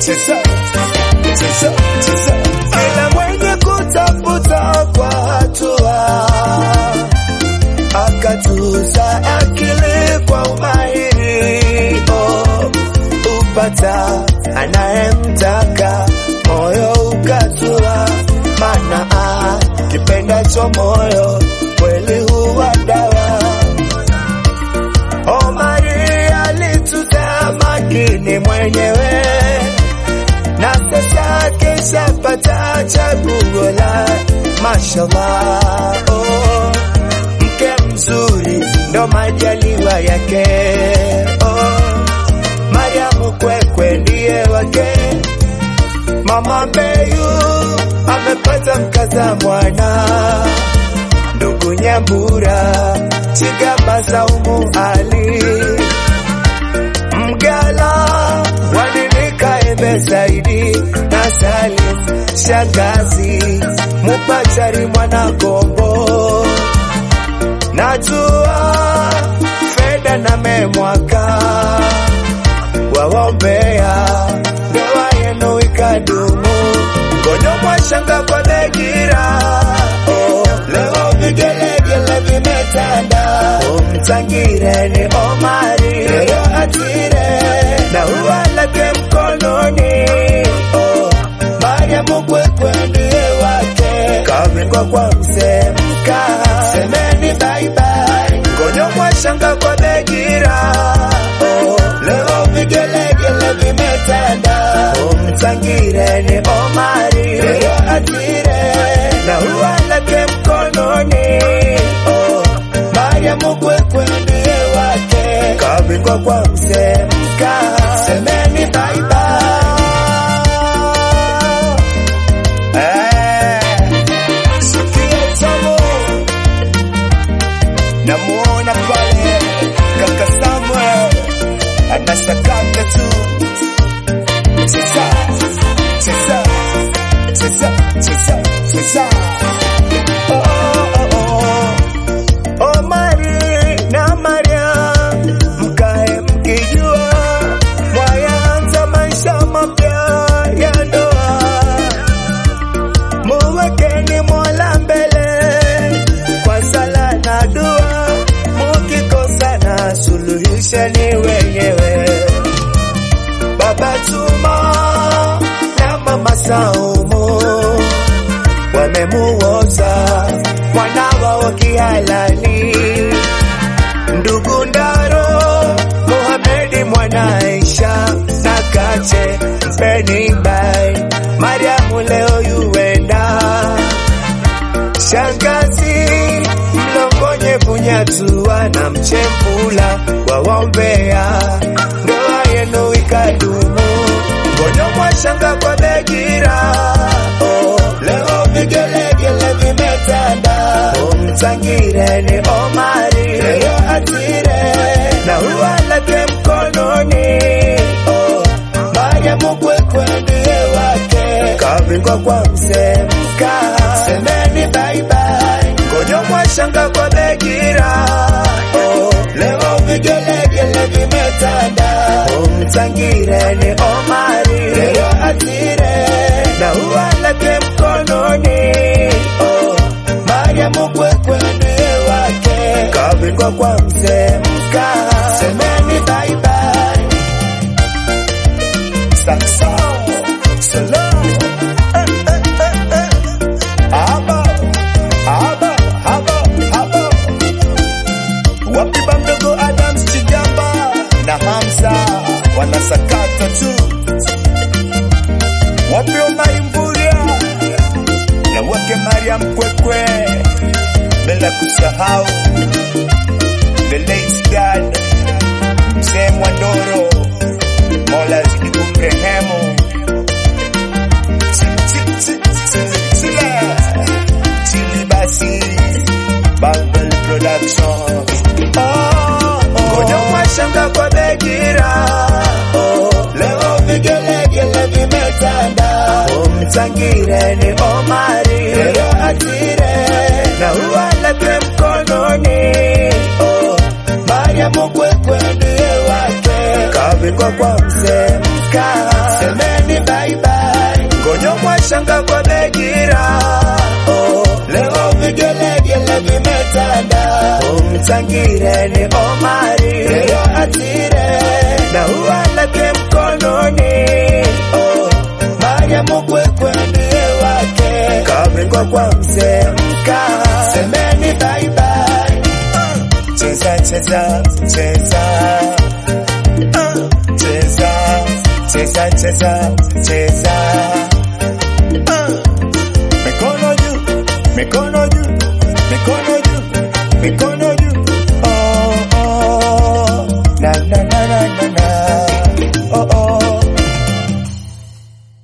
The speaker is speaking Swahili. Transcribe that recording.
cheza, cheza, cheza. Kila mwenye kutafuta kwa hatua akatuza akili kwa umahiri oh, upata anayemtaka moyo ukatua, mana ah, kipendacho moyo kweli huwa dawa. Omari alituza makini mwenyewe na sasa keshapata chaguo la mashallah oh mke mzuri ndo majaliwa yake. Oh, Mariamu Kwekwe ndiye wake. Mama Mbeyu amepata mkaza mwana, ndugu Nyambura Chigamba Saumu Ali Mgala Waninika Embe Saidi na Salim Shangazi Mupachari mwana Gombo najua fedha na memwaka wawombea ndoa yenu ikadumu ngono mwashanga kwa Begira oh, leo vigelegele vimetanda umtangire ni Omari leo atire na ua lake mkononi oh, Mariamu Kwekwe ndiye wake kavingwa kwa mzee mka semeni bye bye ngono mwashanga kwa Begira oh, leo vigelegele vimetanda umtangire ni Omari leo atire na ua lake mkononi oh, Mariamu Kwekwe ndiye wake kavingwa kwa mzee mka semeni bye bye Eh, sikia tamu. Namuona pale kaka Samuel anasakata tu, cheza cheza cheza cheza cheza. Oh, oh, oh. Omari na Mariam mkae mkijua mwayanza maisha mapya ya ndoa muwekeni Mola mbele kwa sala na dua, mukikosana suluhisheni wenyewe. Baba Tuma na Mama Saumu wamemuoza mwana wao kihalali, ndugu Ndaro Muhamedi mwana Aisha na Kache mpeni bai Mariamu leo yuenda shangazi mlongonye punyatua na mchempula wawombea ndoa yenu ikadumu ngono mwashanga kwa Begira oh, leo vigelegele vimetanda umtangire ni Omari leo atire na ua lake mkononi oh, Mariamu Kwekwe ndiye wake kavingwa kwa mzee mka semeni bye bye ngono mwashanga kwa Begira oh, leo vigelegele vimetanda umtangire ni Omari leo atire na ua lake mkononi oh, Mariamu Kwekwe ndiye wake kavingwa kwa mzee mka semeni bye bye Sakso, salam, eh, eh, eh, eh. Aba, aba, aba, aba. Wapi bamdogo Adams Chigamba na Hamza wanasakata tu. Wapi Omari Mvurya na wake Mariam Kwekwe, bila kusahau the late dad Mzee Mwandoro, Mola azidi kumrehemu. Chili basi Bubble Production Ngoja mwashanga kwa Begira oh, leo vigelegele vimetanda umtangire ni Omari leo atire na ua lake mkononi oh, Mariamu Kwekwe ndiye wake kavingwa kwa mzee mka semeni shanga kwa Begira. Oh, leo vigelegele vimetanda. Umtangire ni Omari, leo atire na ua lake mkononi. Oh, Mariamu kwekwe ndiye wake, kabingwa kwa mzee mka. Semeni bye bye. Cheza cheza cheza Uh, cheza cheza cheza cheza Uh, mikono juu mikono juu